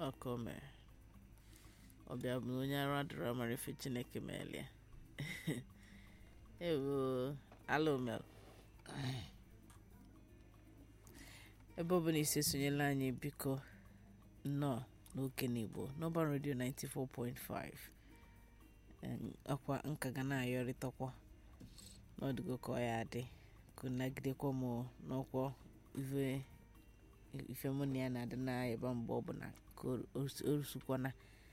ọkọ mere ọbịa bụ na onye arụ adịrọ mara ife chineke meelia ewo alụmel ebe ọ bụla isi esonyela anyị biko nnọọ n'oke n'igbo n'ọba redio 94.5 akwa nka ga na-ayọrịtakwa n'ọdịgo ka ọ ya adị ka nagidekwa m n'ọkwọ ife ife mụ na ya na-adị na-ebe mgbe ọ bụ na ka o rusukwana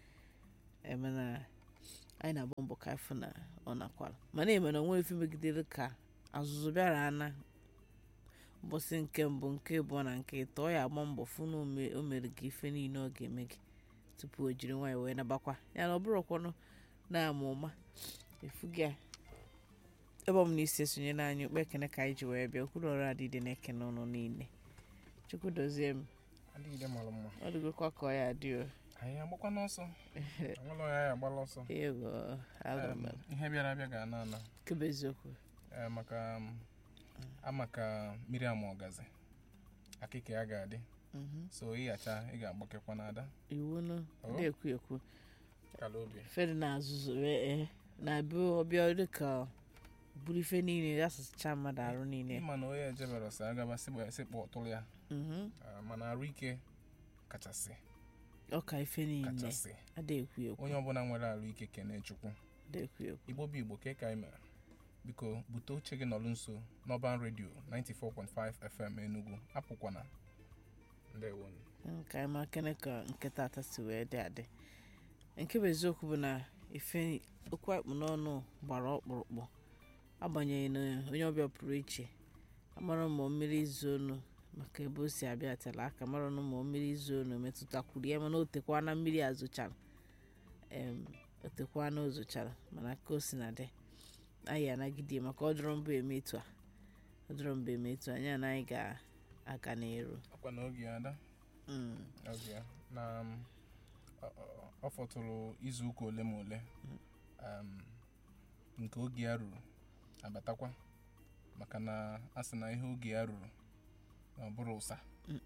emena anyị na-agba mbọ ka afọ na ọ nakwara mana eme na onwe ife megidere ka azụzụ bịara ana ụbọchị nke mbụ nke abụọ na nke ịtọ ọ ya agba mbọ fụ na o mere gị ife niile ọ ga-eme gị tupu o jiri nwaanyị wee nabakwa ya na ọ bụrụkwanụ na-ama ụma efu gị a ebe ọ m na isi esonyela anyị okpe ekene ka anyị ji wee bịa okwuru ọrụ adịdị na-ekene ụnụ niile chukwu dozie m adịgide mara mma ọ dịgokwa ka ọ ya dị o anyị agbakwa n'ọsọ anwụlọ ya ya agbala ọsọ ego Em, alụmel ihe bịara abịa ga ana ana kebe eziokwu Eh, maka um, amaka miriam ọgazi akịka ya ga-adị Mhm. so ịghacha ị ga-agbakekwa n'ada iwu nụ Oh. dị ekwu ekwu kala obi fedị na-azụzụ wee ee na-abịa ọbịa dị ka buru ife niile asụsụcha mmadụ arụ niile ịma na onye ejebere sị agaba sikpọ ọtụrụ ya Mhm. Ah, mana arụ ike kachasị ọka ife niile kachasị ada ekwu ekwu onye ọbụla nwere arụ ike kene chukwu ada ekwu ekwu igbo bụ igbo ka ka anyị mere biko bute oche gị nọrụ nso n'ọban redio 94.5 fm enugu apụkwana ndewonu nke anyị ma kene ka nke tata si wee dị adị nke bụ eziokwu bụ na ife okwu akpụ n'ọnụ gbara ọkpụrụkpụ agbanyeghị na onye ọbịa pụrụ iche amara ma mmiri izu onu maka ebe o si abịa tela aka mara na ma mmiri izu onu metụtakwuru ya mana o tekwa na mmiri azụchara em o tekwa na o zochara mana ka o si na dị anyị anagide maka ọ dọrọ mbụ eme etu a ọ dọrọ mbụ eme etu a anyị na anyị ga-aga n'eru akwa na oge ya ada Mm. oge ya na um, ọ- ọ- ọ fọtụrụ izu ụka ole ma ole um, nke oge ya ruru abatakwa maka na a sị na ihe oge ya ruru na ọ bụrụ ụsa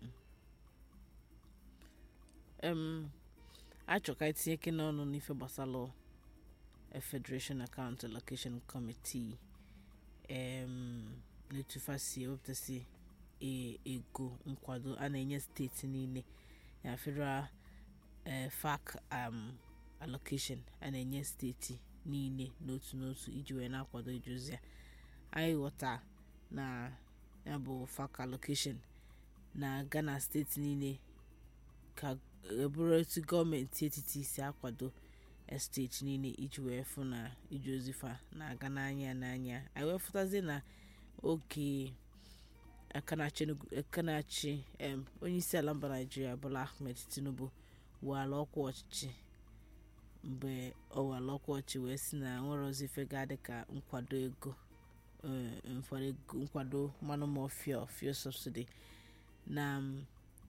em achọ ka etinye ike n'ọnụ n'ife gbasara a federation account allocation committee em na-etufa si ewepụtasị e- ego nkwado a na-enye steeti niile ya federal eh, fac um, allocation a na-enye steeti niile n'otu n'otu iji wee na-akwado ije ozi ya anyị ghọta na ya bụ fac allocation na-aga na steeti niile ka ebụrụ etu gọọmenti etiti si akwado steeti niile iji wee fụ na ije ozi fa na-aga n'anya n'anya anyị wee fụtazie na oge aka na-achị em, onye isi ala mba naijiria bụla ahmed tinubu wala ọkwa ọchịchị mgbe ọ wala ọkwa ọchị wee si na nwere ozi ife ga-adị ka nkwado ego eh, nkwado ego- nkwado mmanụ ma fuel fuel subsidy na mm,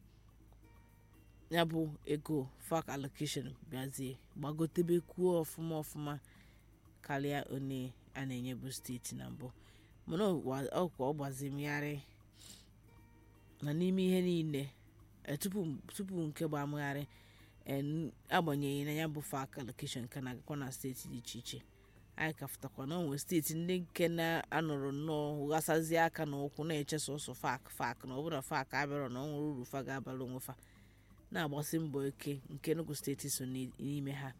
ya bụ ego fac allocation bịazie gbagotebekwuo ọfụma ọfụma karịa one a na-enye bụ steeti na mbụ mana ọkwa ọ gbazimgharị na n'ime ihe niile eh, tupu tupu nke gbamgharị eh, agbanyeghị na ya bụ fac allocation ka na-agakwa na steeti dị iche iche anyị ka fụtakwa na onwe steeti ndị nke na-anọrọ nnọọ ghasazie aka na ụkwụ na-eche sọsọ fac fac na ọbụna fac abịarọ na ọ nwere uru fa ga-abara onwe fa na-agbasi mbọ ike nke Enugu steeti so n'i- n'ime ha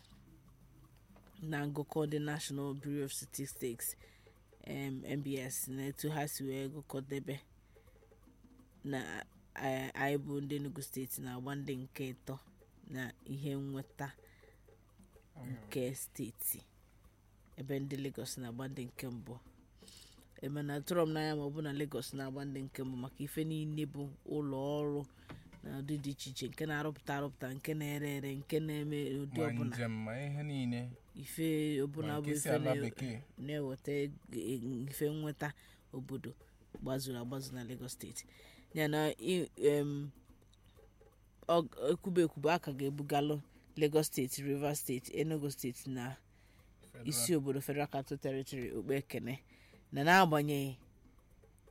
na ngụkọ ndị National Bureau of Statistics um, NBS na etu ha si wee gụkọdebe na eh, anyị bụ ndị Enugu steeti na-agba ndị nke ịtọ na ihe nnweta nke steeti ebe ndị Lagos na-agba ndị nke mbụ emena tụrọ m n'anya ma ọ bụ na Lagos na-agba ndị nke mbụ maka ife niile bụ ụlọ ọrụ na ụdị dị iche iche nke na-arụpụta arụpụta nke na-ere ere nke na-eme ụdị ma ọbụla njem ma ihe niile ife ọbụla ma bụ nke si ife ala na- bekee na-eweta eg- ife nnweta obodo gbazuru agbazu na Lagos steeti ya na i- em, ọ- ekwube ekwube aka ga-ebugalụ Lagos steeti Rivers steeti Enugu steeti na Federal isi obodo Federal Capital Territory okpe ekene na n'agbanyeghị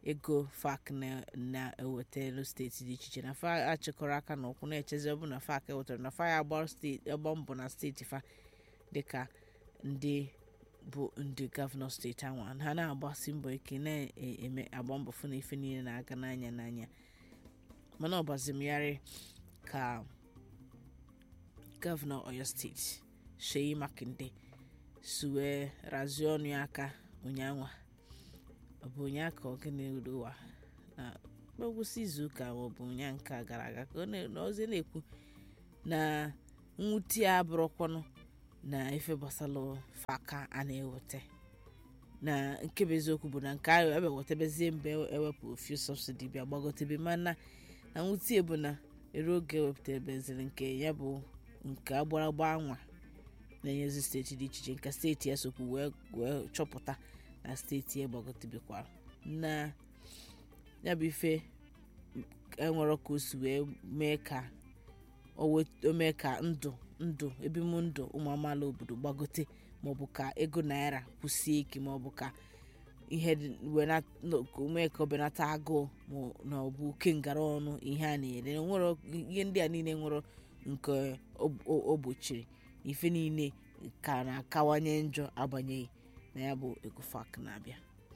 ego fac na- na-ewetara steeti dị iche iche na fa achịkọrọ aka n'ụkwụ na-echezi ọ bụ na fac ewetara na fa ya agba steeti agba mbọ na steeti fa dịka ndị bụ ndị gọvanọ steeti ahụ ha na-agbasi mbọ ike na-eme agba mbọ fụ na ife niile na-aga n'anya n'anya mana ọ gbazimyarị ka gọvanọ oyo steeti Sheyi Makinde si wee razie ọnụ ya aka ụnyaahụ ọ bụ ụnyaahụ ka ọ gịnị ụwa na ngwụsị izuụka ma ọ bụ ụnyaahụ nke a gara aga ka ọ na- na ozi na-ekwu na nwute ya abụrụkwanụ na ife gbasara faka a na-eweta na nke bụ eziokwu bụ na nke ahụ ebe wetabezie mgbe ewepụ fuel subsidy bịa gbagotebe mana na nwute bụ na eru oge ewepụtabeziri nke ya bụ nke agbaragba anwa na-enyezi steeti dị iche iche nke steeti ya sokwu wee wee chọpụta na steeti ya gbagotebekwara na ya bụ ife enwere ka o si wee mee ka o wet- o mee ka ndụ ndụ ebim ndụ ụmụ amaala obodo gbagote maọbụ ka ego naira kwụsie ike maọbụ ka ihe dị- wena- no- ka o mee ka ọ benata agụụ ma na ọ bụ oke ngara ọnụ ihe a na-ere nwere ihe ndị a niile nwere nke o- o o gbochiri ife niile ka na-akawanye njọ agbanyeghị na ya bụ ego fak na-abịa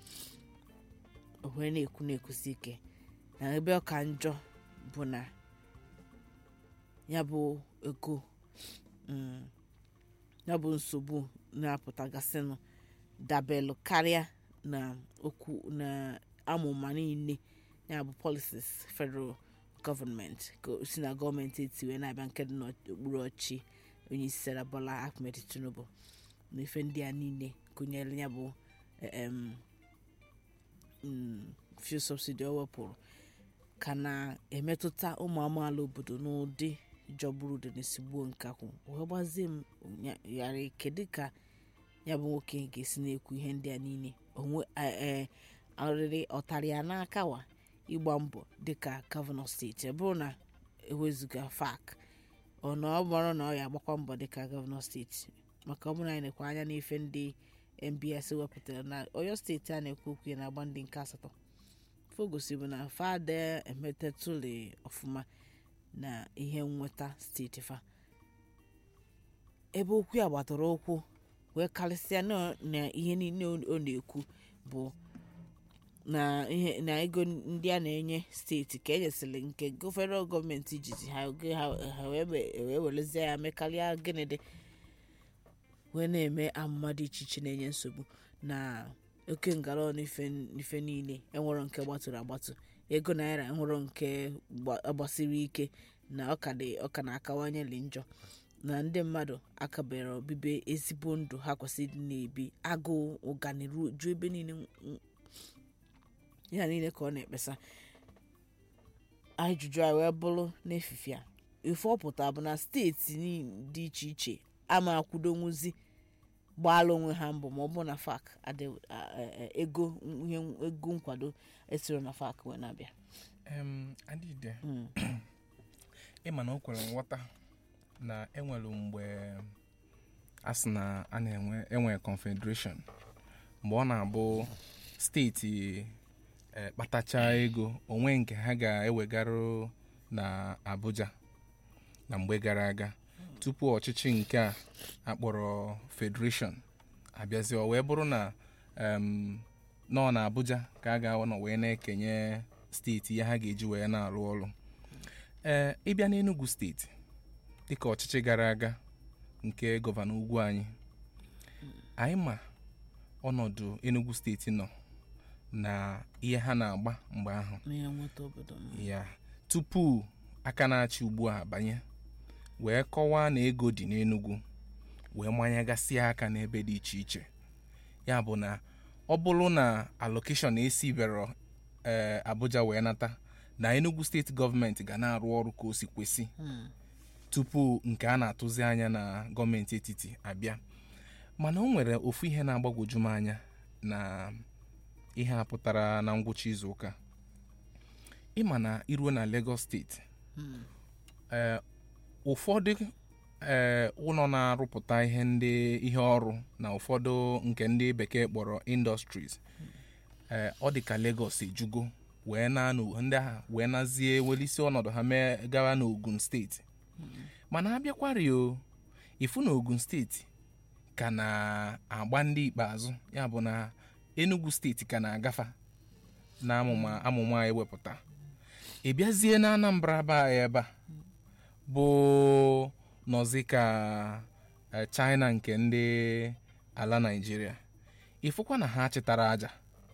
o wee na-ekwu na-ekwusi ike na ebe ọ ka njọ bụ na ya bụ ego mm, ya bụ nsogbu na-apụtagasịnụ dabelụ karịa na okwu na amụma niile ya bụ policies federal gọọmenti ka o si na gọọmenti eti wee na-abịa nke dị n'okpuru ọchị onye isi ala Bola Ahmed Tinubu na ife ndị a niile gụnyere ya bụ em, mm, fuel subsidy o wepụrụ ka na-emetụta ụmụ amaala obodo n'ụdị jọgburu dị n'esigbo nkakwụ wee gbazie m nya- yara kedu ka ya bụ nwoke ga-esi na-ekwu ihe ndị a niile onwe ee ọrịrị ọtara ya n'aka wa ịgba mbọ dịka gọvanọ steeti ọ bụrụ na ewezuga fak ọ na ọ bụrụ na ọ ya agbakwa mbọ dịka gọvanọ steeti maka ọ bụrụ na anyị na-ekwe anya n'ife ndị mbs wepụtara na oyo steeti a na-ekwu okwu ya na-agba ndị nke asatọ fogosi bụ na fada emetetụli ọfụma na ihe nweta steeti fa ebe okwu ya gbatara ụkwụ wee karịsịa na na ihe niile ọ ọ na-ekwu bụ na ihe na ego ndị a na-enye steeti ka enyesịrị nke go- federal gọọmenti jizi ha oge ha ha wee we- wee werezie ya mekarịa gịnị dị wee na-eme amụma dị iche iche na-enye nsogbu na oke ngara ọnụ ife ife niile enwero nke gbatụrụ agbatụ ego naira enwero nke gba- gbasiri ike na ọka dị ọka na-akawanyeli njọ na ndị mmadụ akabere obibi ezigbo ndụ ha kwesịrị ịdị na-ebi agụụ ụgani ruo ju ebe niile n- ya niile ka ọ na-ekpesa ajụjụ a wee bụrụ n'efife a ife ọ pụtara bụ na steeti ni- dị iche iche ama akwudonwuzi gbaala onwe ha mbọ ma ọ bụ na fak adị a- a- a- ego ihe ego nkwado esiro na fak wee na-abịa Em, adịde Mm. ịma na o kwere nghọta na enwere mgbe a sị na a na-enwe enwe confederation mgbe ọ na-abụ steeti eh, kpatacha ego onwe nke ha ga-ewegara na Abuja na mgbe gara aga tupu ọchịchị nke a akpọrọ federation abịazi o wee bụrụ na em, nọ na Abuja ka a ga-anọ wee na-ekenye steeti ihe ha ga-eji wee na-arụ ọrụ ee ịbịa n'Enugu steeti dịka ọchịchị gara aga nke gọvanọ ugwu anyị anyị ma ọnọdụ Enugu steeti nọ na ihe ha na-agba mgbe ahụ n'ihe nweta obodo m. ya tupu aka na-achị ugbu a banye wee kọwaa na ego dị n'Enugu wee manyegasịa aka n'ebe dị iche iche ya bụ na ọ bụrụ na allocation esibero ee Abuja wee nata na Enugu steeti gọọmenti ga na-arụ ọrụ ka o si kwesị Mm. tupu nke a na-atụzi anya na gọọmenti etiti abịa mana o nwere ofu ihe na-agbagwoju m anya na ihe a pụtara na ngwụcha izu ụka ịma na iruo na Lagos steeti Mm. ee ụfọdụ ee ụlọ na-arụpụta ihe ndị ihe ọrụ na ụfọdụ nke ndị bekee kpọrọ industries ee ọ dị ka Lagos ejugo wee na n'o- ndị agha wee nazie welisi ọnọdụ ha mee gawa n'Ogun steeti mana abịakwari o ifu na Ogun steeti ka na-agba ndị ikpeazụ ya bụ na Enugu steeti ka na-agafa na amụma amụma a ewepụta ị bịazie na Anambra be anyị ebe a bụ nọzi ka eh, China nke ndị ala Naịjirịa ịfụkwa na ha chịtara aja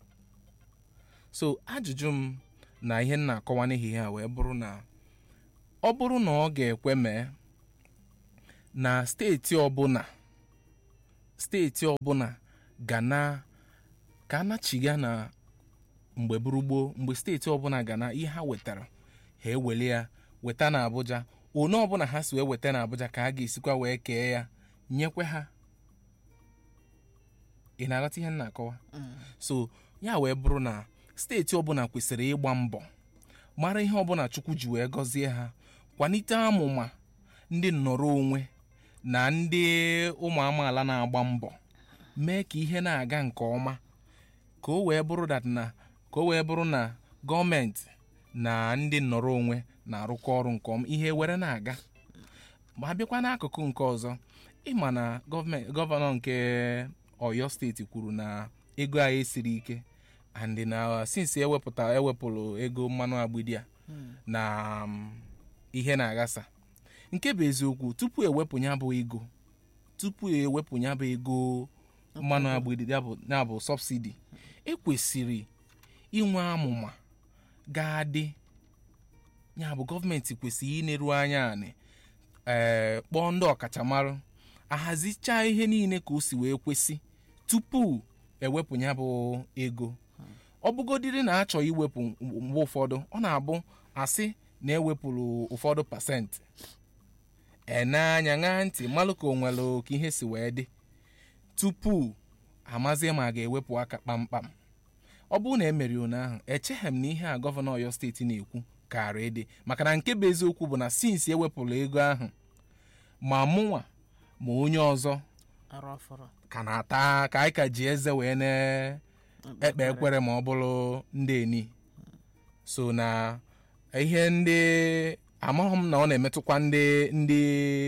so ajụjụ m na ihe m na-akọwa n'ehihie a wee bụrụ na ọ bụrụ na ọ ga-ekwe mee na steeti ọbụla steeti ọbụla ga na ka anachiga na mgbe buru gboo mgbe steeti ọbụla ga na ihe ha wetara ha eweli ya weta na Abuja one ọbụla ha si wee weta na Abuja ka a ga-esikwa wee kee ya nyekwe ha ị na-aghọta ihe m na-akọwa so ya wee bụrụ na steeti ọbụla kwesịrị ịgba mbọ mara ihe ọbụla Chukwu ji wee gọzie ha kwalite amụma ndị nnọrọ onwe na ndị ụmụ amaala na-agba mbọ mee ka ihe na-aga nke ọma ka o wee bụrụ that na ka o wee bụrụ na gọọmenti na ndị nnọrọ onwe na-arụkọ ọrụ nke ọma ihe were na-aga ma abịakwa n'akụkụ nke ọzọ ịma na gọọmenti gọvanọ nke Ọyọ steeti kwuru na ego anyị esiri ike and na since ewepụta ewepụrụ ego mmanụ agbidi a na um, ihe na-aghasa nke bụ eziokwu tupu ewepụ ya bụ ego tupu ewepụ ya bụ ego mmanụ agbidi ya bụ ya bụ sọbsidi ekwesịrị inwe amụma ga-adị ya bụ gọọmenti kwesịrị ineru anya anị ee kpọọ ndị ọkachamara ahazicha ihe niile ka o si wee kwesị tupu ewepụ ya bụ ego ọ bụgodiri na achọ iwepụ mgbe ụfọdụ ọ na-abụ asị na ewepụrụ ụfọdụ pasentị ene anya ṅaa ntị malụ ka o nwere ka ihe si wee dị tupu amazie ma a ga-ewepụ aka kpamkpam ọ bụrụ na emeri ụnyaahụ echeghị m na ihe a gọvanọ Ọyọ steeti na-ekwu kaara ịdị maka na nke bụ eziokwu bụ na sinsi ewepụrụ ego ahụ ma mụnwa ma onye ọzọ arụ afọrọ ka na-ata ka anyị ka ji eze wee na-ekpe ekwere ma ọ bụrụ ndị eni so na ihe ndị amaghị m na ọ na-emetụkwa ndị ndị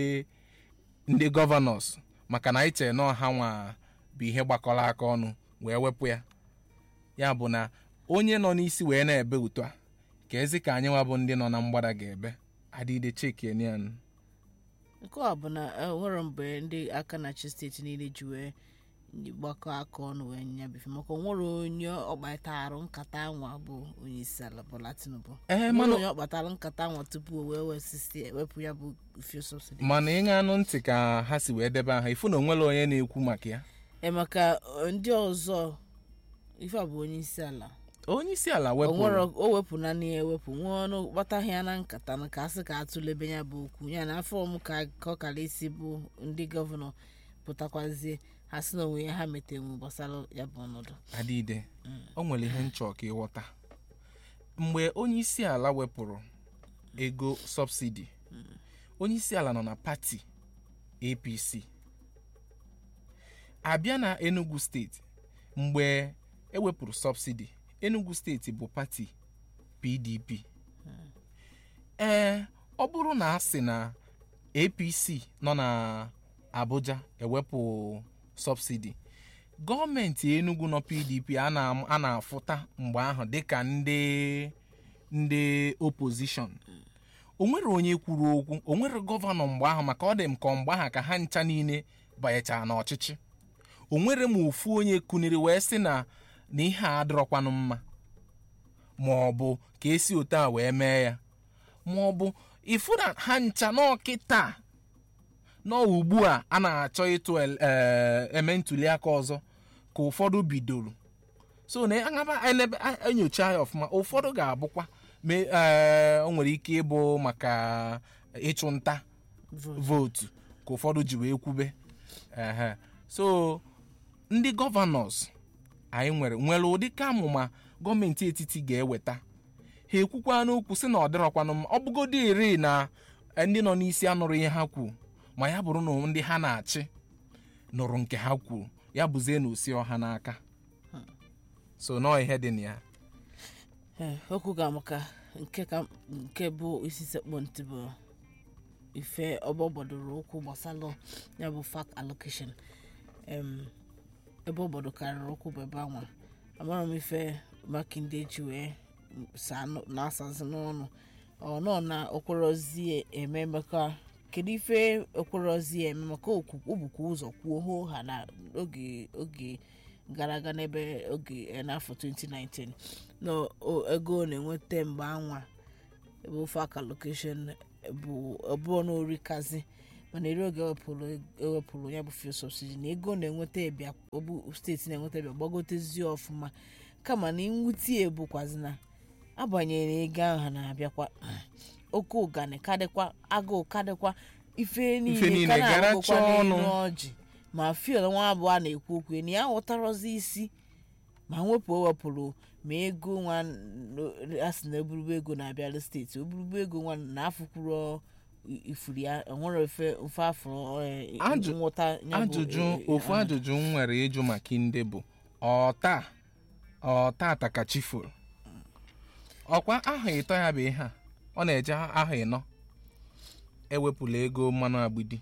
ndị gọvanọs maka na anyị chere na ọha nwa bụ ihe gbakọrọ aka ọnụ wee wepụ ya ya bụ na onye nọ n'isi wee na-ebe uto a ka ezi ka anyị nwa bụ ndị nọ na mgbada ga-ebe adịde chekenian nke a bụ na e nwere mgbe ndị aka na-achị steeti niile ji wee gbakọ aka ọnụ wee nyabefe maka o nwere onye ọkpatarụ nkata anwa bụ onye isi ala Bola Tinubu ee nwere mana onye ọkpatara nkata anwa tupu o wee wesisi ewepụ ya bụ fuel subsidy mana ịṅa anụ ntị ka ha si wee debe aha ifu na onwere onye na-ekwu maka ya e maka eh, ndị ọzọ ife a bụ onye isi ala onye isi ala o nwere wepụrụ o wepụ na na ya ewepụ nwee ọnụ gbataghị ya na nkata na ka asị ka atụlebe ya bụ okwu ya na afọ m ka ka ọ kara isi bụ ndị gọvanọ pụtakwazie ha sị na onwe ya ha metenwu gbasara ya bụ ọnọdụ adịde o nwere ihe nchọ ka ịghọta mgbe onye isi ala wepụrụ ego sọbsidi onye isi ala nọ na pati apc abịa na enugu steeti mgbe ewepụrụ sọbsidi enugu steeti bụ pati pdp ee ọ bụrụ na a sị na apc nọ na abuja ewepụ sọbsidi gọọmenti enugu nọ pdp a na- a na-afụta mgbe ahụ dịka ndị ndị opposition o nwere onye kwuru okwu o nwere gọvanọ mgbe ahụ maka ọ dị m ka ọ mgbe ahụ ka ha ncha niile banyechara n'ọchịchị o nwere m ofu onye kuniri wee sị na na ihe a adịrọkwanụ mma ma ọ bụ ka esi otu a wee mee ya ma ọ bụ ifu na ha ncha n'ọkịta nọ ugbu a a na-achọ ịtụ el- eh, eme ntuli aka ọzọ ka ụfọdụ bidoro so na aṅaba elebe a- enyocha ya ọfụma ụfọdụ ga-abụkwa me eh, o nwere ike ịbụ maka ịchụ nta vote. vootu ka ụfọdụ ji wee kwube ehe so ndị gọvanọs anyị nwere nwere ụdị ka amụma gọọmenti etiti ga-eweta ha ekwukwa n'okwu sị na ọ dịrọkwanụ mma ọ bụgodị iri na ndị nọ n'isi anụrụ ihe ha kwuru ma ya bụrụ na ndị ha na-achị nụrụ nke ha kwuru ya bụzie na osi ọha n'aka so nọọ ihe dị na ya Ee, okwu ga maka nke ka nke bụ isi sekpụ ntị bụ ife ọgbọ gbadoro ụkwụ gbasara ya bụ fak allocation em ebe obodo karịrị ụkwụ bụ ebe anwa amara m ife makinde ji wee saa nụ- na-asazi n'ọnụ ọ nọ na okporozi eme maka kedu ife okporozi eme maka okwu- o bukwa ụzọ kwuo hoo ha na oge oge gara aga n'ebe oge eh, n'afọ 2019 na o- ego ọ na-enweta mgbe anwa bụ fak allocation bụ ọbụọ na orikazi mana eri oge ewepụrụ ewepụrụ ya bụ fuel subsidy na ego ọ na-enweta ịbịa ọbụ steeti na-enweta ịbịa gbagotezie ọfụma kama na nwutie bụkwazi na agbanyeghị na ego ahụ ha na-abịakwa oke ụgani kadịkwa agụụ kadịkwa ife Ife niile niile ka gara na-agụkwa chọọ n'elu ọnụ. ọjị ma fiel nwa abụọ a na-ekwu okwu na ya ghọtarozi isi ma wepụ ewepụrụ ma ego nwa n- a sị na eburugbo ego na-abịara steeti oburugbo ego nwa na-afụkwuru ifuru ya enwere ofe ofe afọ eh, Ajụ- nghọta ya bụ, ajụjụ eh, ofu ah, ajụjụ m nwere ịjụ maka ndị bụ ọta ọta ka chifuru ọkwa aha ịtọ ya bụ ihe a ọ na-eje aha ịnọ ewepụla ego mmanụ agbidi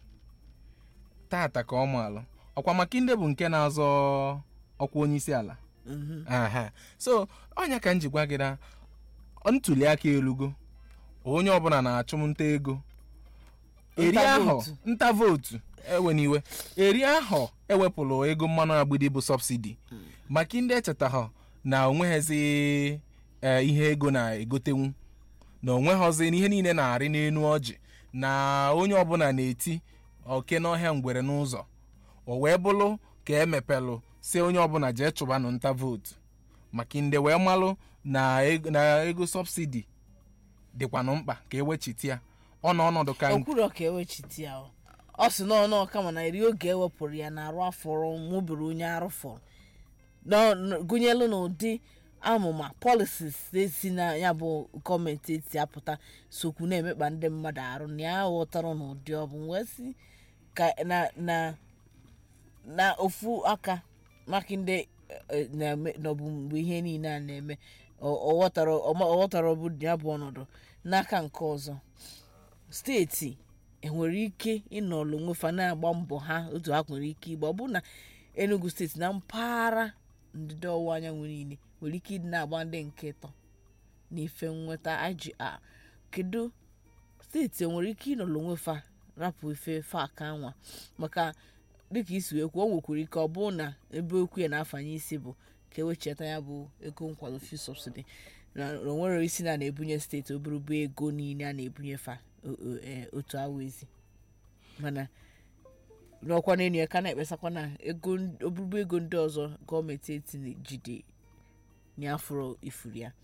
tata ka ọ maalụ ọkwa maka ndị bụ nke na-azọ ọkwa onye isi ala mhm. aha so ọnya ka m ji gwa gị na ntuli aka elugo onye ọbụla na-achụ m nta ego eri Nta ahụ vootu. nta vootu ewe n'iwe eri ahụ ewepụrụ ego mmanụ agbidi bụ sọbsidi maka ndị echetaghị na onweghịzi eh, ihe ego na-egotenwu na onweghịzi na ihe niile na-arị n'enu ọjị na onye ọbụla na-eti oke n'ọhịa ngwere n'ụzọ o wee bụrụ ka emepelụ si onye ọbụla jee chụbanụ nta vootu maka ndị wee malụ na ego, na ego sọbsidi dịkwanụ mkpa ka ewechiti ya ọ na ọnọdụ ka o kwuru ka ewechiti ya o. ọ sị na ọnụ kama na eri oge ewepụrụ ya na arụ afọrọ nwụbiri onye arụ fọrọ Nọ- nọ- gụnyelu n'ụdị amụma policies si na ya bụ gọọmenti eti apụta sokwu na-emekpa ndị mmadụ arụ na ya ghọtara n'ụdị ọ bụ wee sị ka na na na ofu aka maka ndị eh, na-eme n'ọbụ mgbe ihe niile a na-eme ọ- ọ ghọtara ọ ghọtara ọ bụ ya bụ ọnọdụ n'aka nke ọzọ steeti enwere ike ịnọlụ nwefa na-agba mbọ ha otu ha nwere ike igba ọ bụ na enugu steeti na mpaghara ndịda ọwụwa anyanwụ niile nwere ike ịdị na-agba ndị nke ịtọ na ife nweta IGR kedu steeti enwere ike ịnọlụ nwefa rapụ ife fak anwa maka dịka isi wee kwuo o nwekwara ike ọ bụ na ebe okwu ya na-afanye isi bụ ka ewecheta ya bụ ego nkwado fuel subsidy na na o nwere isi na na-ebunye steeti oburugbo ego niile a na-ebunye fa o- o- eh, otu awa ezi mana n'ọkwa n'elu ya ka na-ekpesakwa na ego n- oburugbo ego ndị ọzọ gọọmenti eti jide n'afọrọ ifuru ya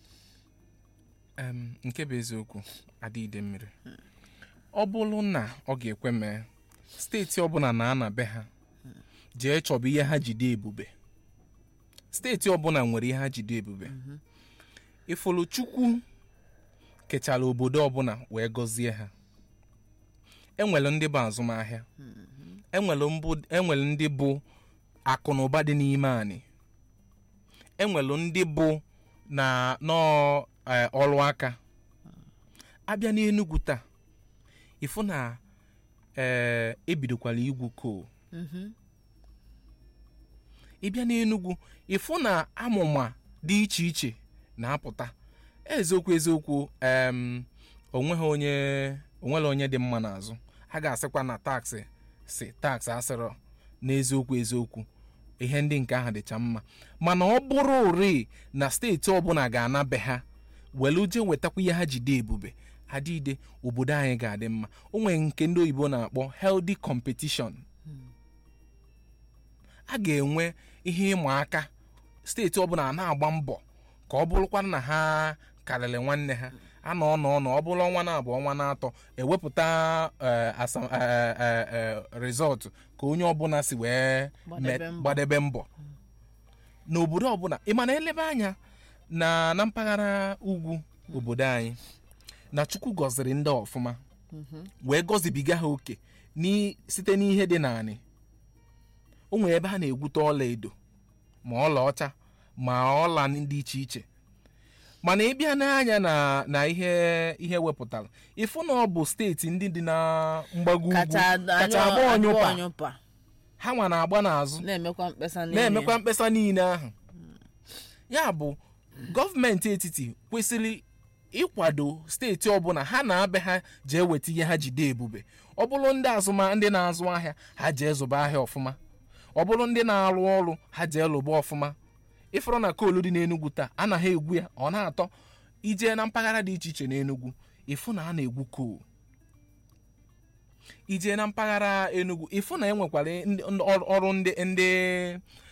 Em, nke bụ eziokwu adịide mmiri ọ bụrụ na ọ ga-ekwe mee steeti ọbụla na-ana be ha jee chọba ihe ha jide ebube steeti ọbụla nwere ihe ha jide ebube ifulu chukwu kechara obodo ọbụla wee gọzie ha enwere ndị bụ azụmahịa enwere mbụ- enwere ndị bụ akụ na ụba dị n'ime anyị enwere ndị bụ na nọọ eh, ọrụ aka abịa n'enugwu taa ịfụ na ee ebidokwala igwu kol ịbịa n'enugwu ịfụ na amụma dị iche iche na-apụta eziokwu eziokwu em onweghị onye onwere onye dị mma n'azụ a ga-asịkwa na taksị si taksị asịrọ n'eziokwu eziokwu ihe ndị nke ahụ dịcha mma mana ọ bụrụ uri na steeti ọbụla ga-ana be ha welu jee wetakwa ihe ha jide ebube adịide obodo anyị ga-adị mma o nwere nke ndị oyibo na-akpọ healthy competition a ga-enwe ihe ịma aka steeti ọbụla na-agba mbọ ka ọ bụrụkwa na ha karịrị nwanne ha a nọ ọnọ ọnọ ọ bụrụ ọnwa na-abụ ọnwa na-atọ ewepụta eh, asam- eh, eh, eh, rịzọtụ ka onye ọbụla si wee Gbadebe me- mbọ. gbadebe mbọ n'obodo ọbụla ị ma na elebe anya na na mpaghara ugwu obodo anyị na chukwu gọziri ndị ọfụma wee gọzibiga ha oke n'i- site n'ihe dị n'anị o nwere ebe ha na-egwute ọla edo ma ọla ọcha ma ọla dị iche iche mana ịbịa n'anya na na ihe ihe wepụtara ịfụ na ọ bụ steeti ndị dị na mgbago ugwu kacha kacha agba ọnyụpa ọnyụpa ha nwa na-agba n'azụ na-emekwa mkpesa niile. na-emekwa mkpesa niile ahụ ya bụ gọọmenti etiti kwesịrị ịkwado steeti ọbụla ha na-abịa ha jee weta ihe ha jide ebube ọ bụrụ ndị azụma ndị na-azụ ahịa ha jee zụba ahịa ọfụma ọ bụrụ ndị na-arụ ọrụ ha jee lụba ọfụma ịfọrọ na koolu dị n'enugwu taa anaghị egwu ya ọ na-atọ ijee na mpaghara dị iche iche n'enugwu ịfụ na a na-egwu koolu ijee na mpaghara enugwu ịfụ na enwekwara ndị- ndị ọrụ ọrụ ndị ndị